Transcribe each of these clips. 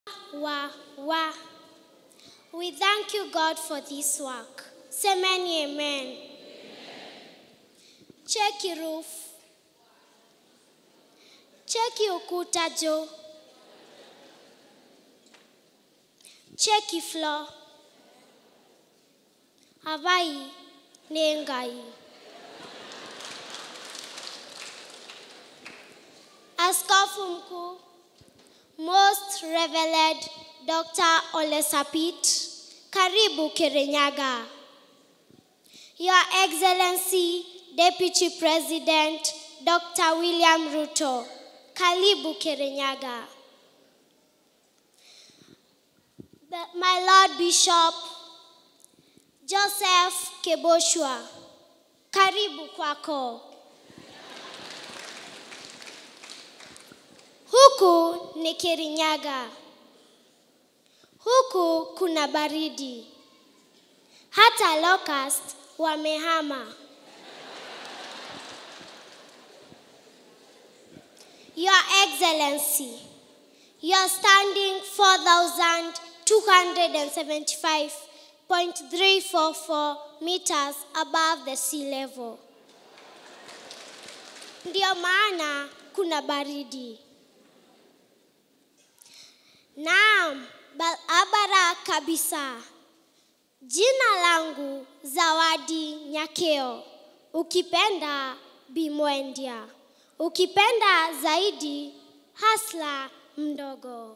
wa, wa. We thank you, God, for this work. Semeni amen. Cheki roof. Cheki ukuta juu. Cheki floor. Havai ni ngai. Askofu mkuu Most Revered Dr. Ole Sapit, karibu Kirinyaga. Your Excellency Deputy President Dr. William Ruto, karibu Kirinyaga. The- My Lord Bishop Joseph Keboshwa, karibu kwako. Huku ni Kirinyaga. Huku kuna baridi. Hata locust wamehama. Your Excellency, you are standing 4,275.344 meters above the sea level. Ndio maana kuna baridi. Naam, barabara kabisa. Jina langu Zawadi Nyakeo. Ukipenda Bimwendia. Ukipenda zaidi Hasla mdogo.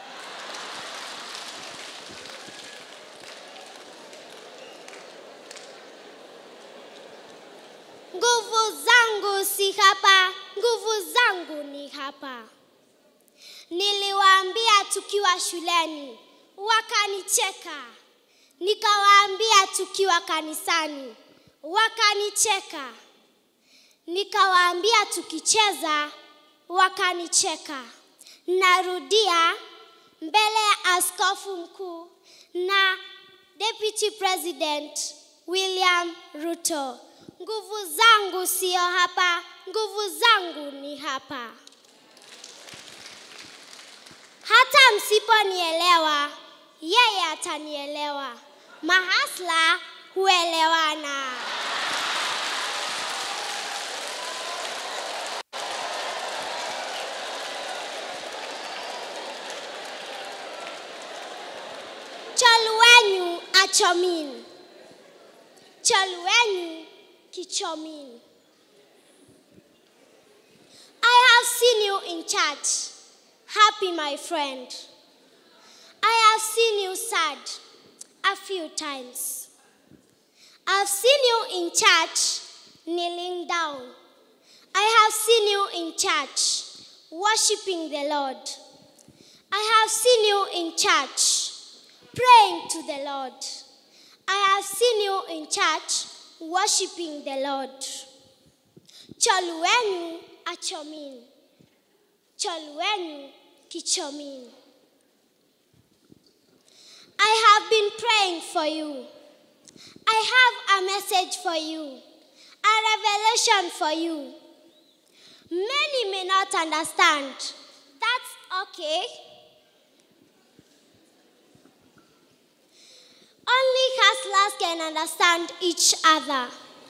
Nguvu zangu si hapa, nguvu zangu ni hapa. Niliwaambia tukiwa shuleni, wakanicheka. Nikawaambia tukiwa kanisani, wakanicheka. Nikawaambia tukicheza, wakanicheka. Narudia mbele ya askofu mkuu na Deputy President William Ruto. Nguvu zangu sio hapa, nguvu zangu ni hapa. Hata msiponielewa, yeye atanielewa. Mahasla huelewana. Choluenyu achomin. Choluenyu kichomin. I have seen you in church. Happy, my friend. I have seen you sad a few times. I've seen you in church kneeling down. I have seen you in church worshiping the Lord. I have seen you in church praying to the Lord. I have seen you in church worshiping the Lord. Choluenu achomin. Choluenu kichomin. I have been praying for you. I have a message for you, a revelation for you. Many may not understand. That's okay. Only hustlers can understand each other.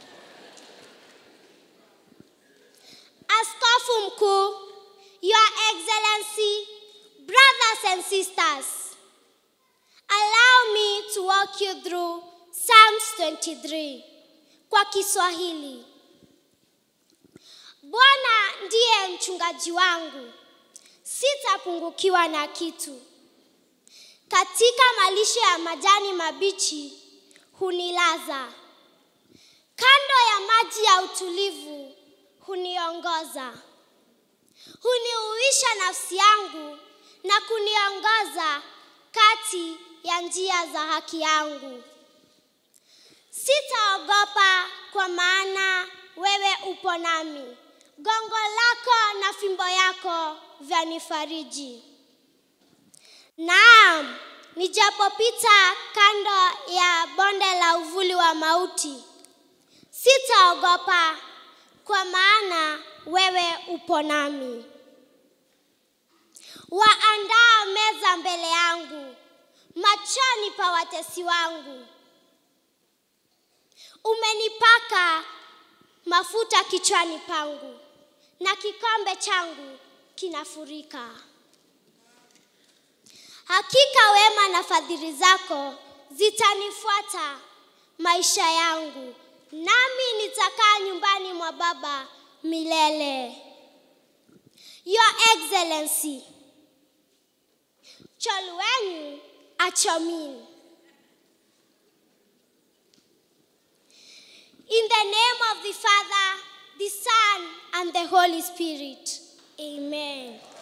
Askofu mkuu, Your Excellency, brothers and sisters, allow me to walk you through Psalms 23 kwa Kiswahili. Bwana ndiye mchungaji wangu, sitapungukiwa na kitu. Katika malisho ya majani mabichi hunilaza, kando ya maji ya utulivu huniongoza. Huniuisha nafsi yangu na kuniongoza kati ya njia za haki yangu. Sitaogopa kwa maana wewe upo nami. Gongo lako na fimbo yako vyanifariji. Naam, nijapopita kando ya bonde la uvuli wa mauti, sitaogopa kwa maana wewe upo nami. Waandaa meza mbele yangu, machoni pa watesi wangu. Umenipaka mafuta kichwani pangu, na kikombe changu kinafurika. Hakika wema na fadhili zako zitanifuata maisha yangu, nami nitakaa nyumbani mwa Baba milele. Your Excellency, Cholwenyu Achomin. In the name of the Father, the Son, and the Holy Spirit. Amen.